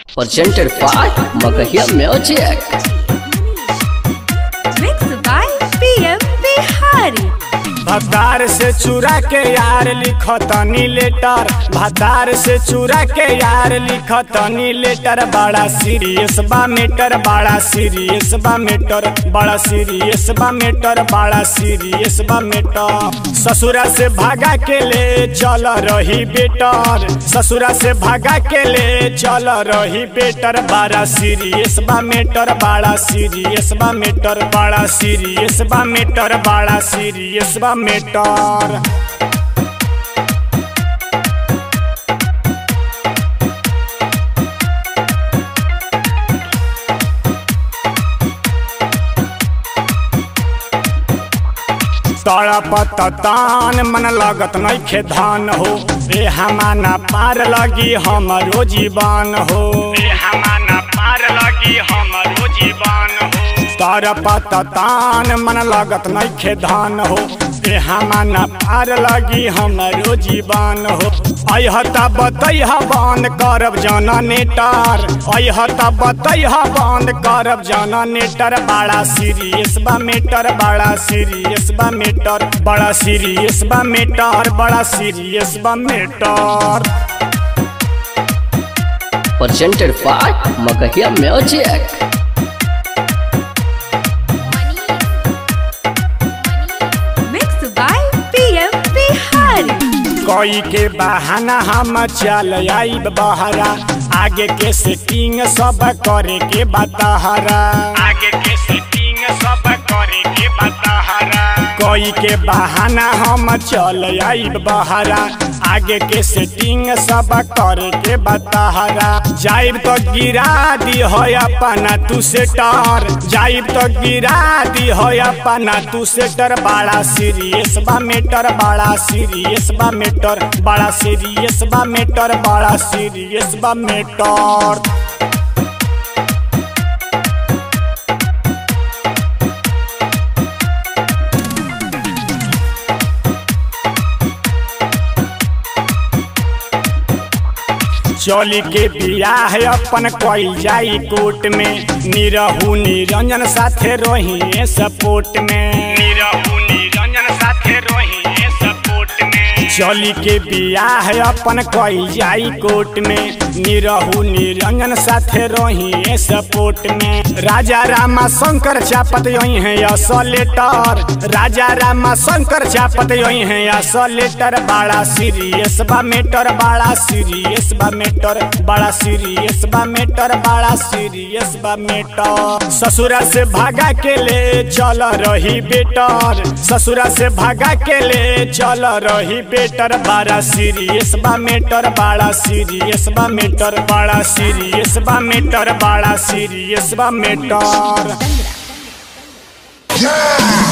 presented by Magahia Music. Mixed by PM Bihari. भतार से चुरा के यार लिखतनी लेटर भतार से चुरा के यार लिखतनी लेटर बड़ा सीरियस बा मेटर बड़ा सीरियस बा मेटर बड़ा सीरियस बा मेटर बड़ा सीरियस बा मेटर ससुरा से भागा के ले चल रही बेटर ससुरा से भागा के ले चल रही बेटर बड़ा सीरियस बा मेटर बड़ा सीरियस बा मेटर बड़ा सीरियस बा मेटर बड़ा सीरियस बा मेटर तड़पत तान मन लगत नइखे धान हो ए हमाना पार लगी हमरो जीवन हो ए हमाना पार लगी हमरो जीवन हो तड़पत तान मन लगत नइखे धान हो ए हमाना पार लगी हमरो जीवन हो अहता बतैह बंद करब जाना नेटर अहता बतैह बंद करब जाना नेटर बड़ा सीरियस बा मेटर बड़ा सीरियस बा मेटर बड़ा सीरियस बा मेटर बड़ा सीरियस बा matter Presented by Magahia Music. Mixed by PM Bihari. कोई के बहाना हम चल आईब बहरा आगे के सेटिंग सब करे के बताहरा आगे के सेटिंग सब करे के बताहरा कोई के बहाना हम चल आईब बहरा आगे के सेटिंग सब करे के बताहरा जाइब तो गिरा दी हो अपना तू सेटर जाइब तो गिरा दी हो अपना तू सेटर बड़ा सीरियस बा मेटर बड़ा सीरियस बा मेटर बड़ा सीरियस बा मेटर बड़ा सीरियस बा मेटर चोली के बियाह अपन कोई जाई कोर्ट में निरहू निरंजन साथे रोही सपोर्ट में निरहू निरंजन साथे रोही सपोर्ट में चोली के बियाह अपन कोई जाई कोर्ट में निरहू निरंजन साथे रोही सपोर्ट में राजा रामा शंकर चापत यही है असलेटर राजा रामा शंकर चापत यही है असलेटर बड़ा सीरियस बा मेटर बड़ा सीरियस बा मेटर बड़ा सीरियस बा मेटर बड़ा सीरियस बा मेटर ससुरा से भागा के ले चल रही बेटर ससुरा से भागा के ले चल रही बेटर बड़ा सीरियस बा मेटर बड़ा सीरियस बा मेटर बड़ा सीरियस बा मेटर बड़ा सीरियस बा मेटर Yeah!